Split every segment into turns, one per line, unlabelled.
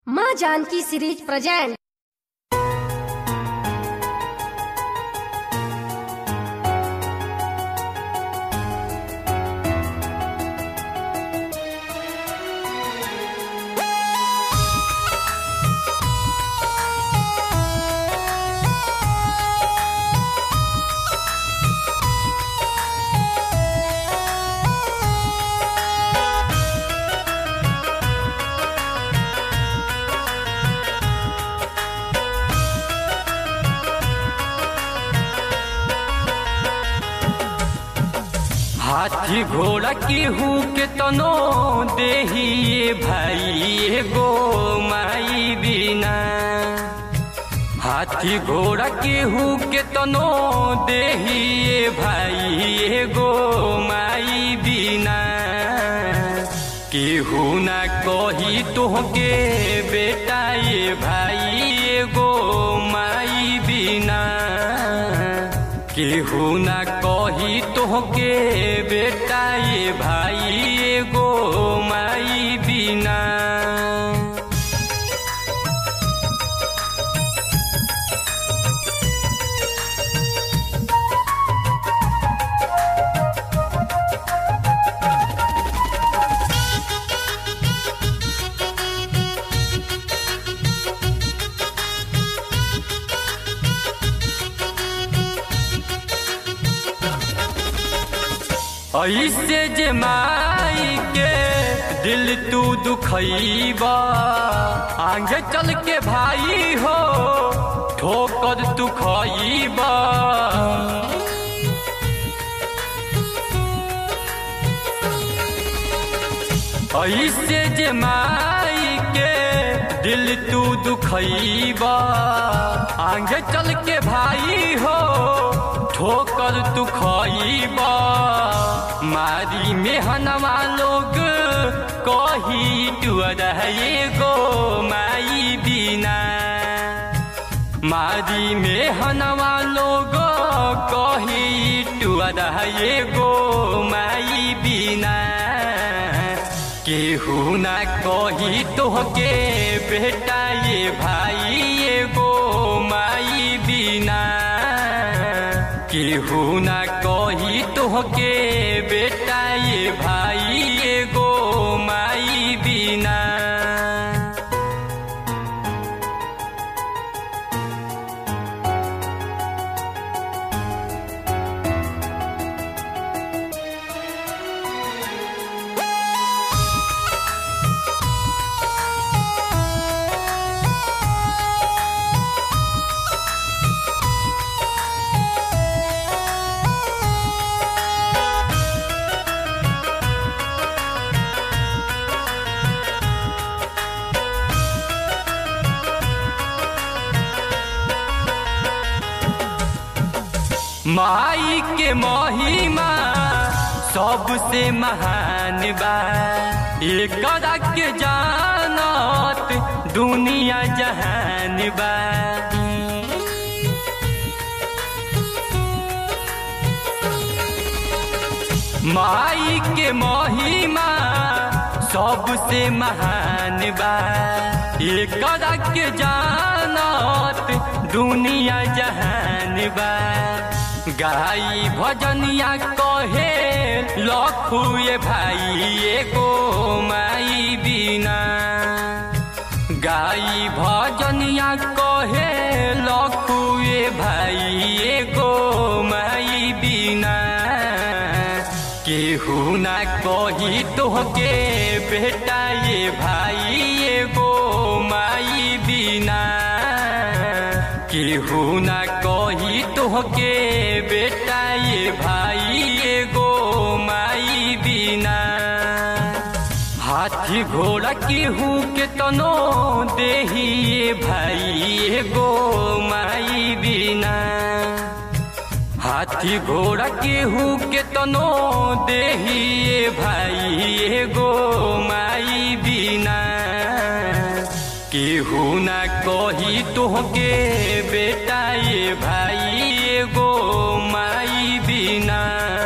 माँ Janaki series present
हाथी घोड़ा की हूँ के तनो देही भाई गो माई बिना हाथी घोड़ा की हूँ के तनो देही भाई गो माई बिना केहू ना कही तोहके बेटा ये भाई गो माई बिना केहू ना कही तोहके बेटा ये भाई एगो माई बिना ऐसे जे माई के दिल तू दुखैबा आगे चल के भाई हो ठोकर तू खैबा ऐसे जे माई के दिल तू दुखैबा आगे चल के भाई हो ठोकर तू खैबा मारी मेहनवा लोग कही तू रहे गो माई बिना मारी मेहनवा लोग कही तू रहे गो माई बिना केहू ना कही तोहके बेटा ये भाई ये गो माई बिना केहू ना कही तोहके बेटा ये भाई ये गो माई बिना माई के महिमा सबसे महान बा एक के जानत दुनिया जहान बा माई के महिमा सबसे महान बा एक के जानत दुनिया जहान बा गाई भजनिया कहे लखुए भाई एगो माई बिना गाई भजनिया कहे लखुए भाई एगो माई बिना केहू ना कही तोहके बेटा ये भाई एगो माई बिना केहू ना कही तोहके बेटा ये भाई एगो माई बिना हाथी घोड़ा केहू के तनो देही ये भाई एगो माई बिना हाथी घोड़ा केहू के तनो देही ये भाई एगो माई बिना केहू ना कही तोहके बेटा ये भाई एगो माई बिना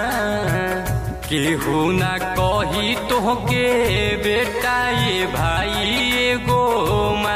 केहू ना कही तोहके बेटा ये भाई एगो